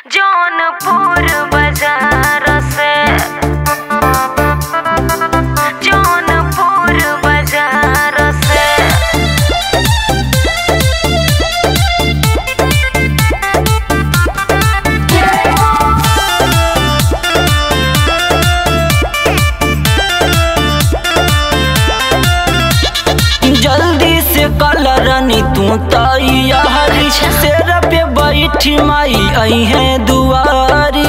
जौनपुर बाजार से जौनपुर बाजार से जल्दी से कलरनी तू तैयारी शेर पे बैठी माई आई है दुआरी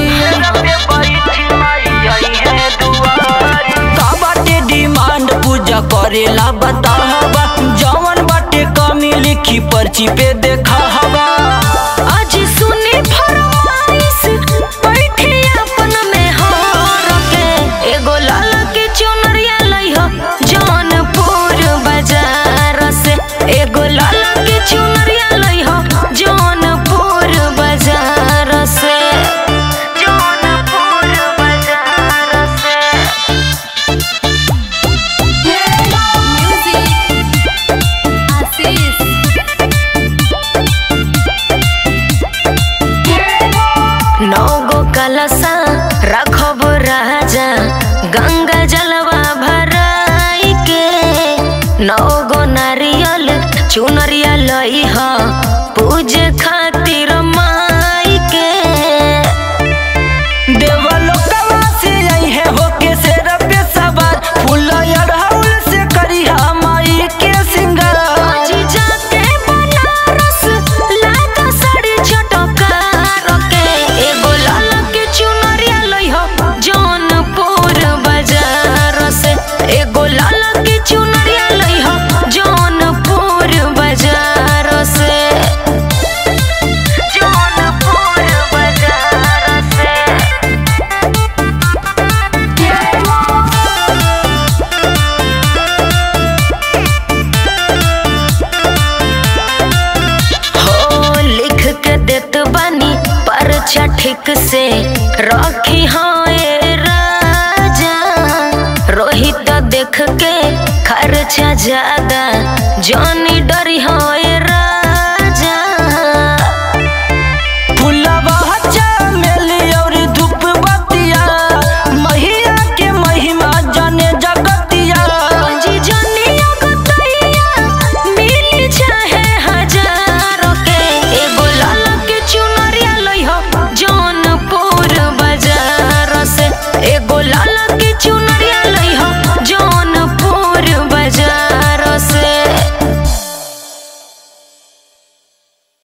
का बाटे डिमांड पूजा करेला बताहबा जवन बाटे कमी लिखी पर्ची पे देखा हवा आज सुनी फरमाइश बैठे अपन में हार के एगो लाल के चुनरिया लइह जौनपुर बाजार से एगो लाल के चुनरिया लइह जौनपुर बाजार से जौनपुर बाजार से नौ गो कलशा रखब राजा गंगा जलवा भराई के नौ गो नारियल चुनरिया लइह पूजे खातिर माई के देवलोकवा से आई है होके शेर पे सवार फूल अड़हुल से करिहा माई के सिंगार आज जाके बनारस लागा साड़ी चटकार के एगो लाल के चुनरिया लइह जौनपुर बाजार से एगो लाल के चुनरिया लइह जौनपुर बाजार से जौनपुर बाजार से हो लिख के देत बानी परचा ठीक से रखी होए राजा रोहित देख के खर्चा ज्यादा जौन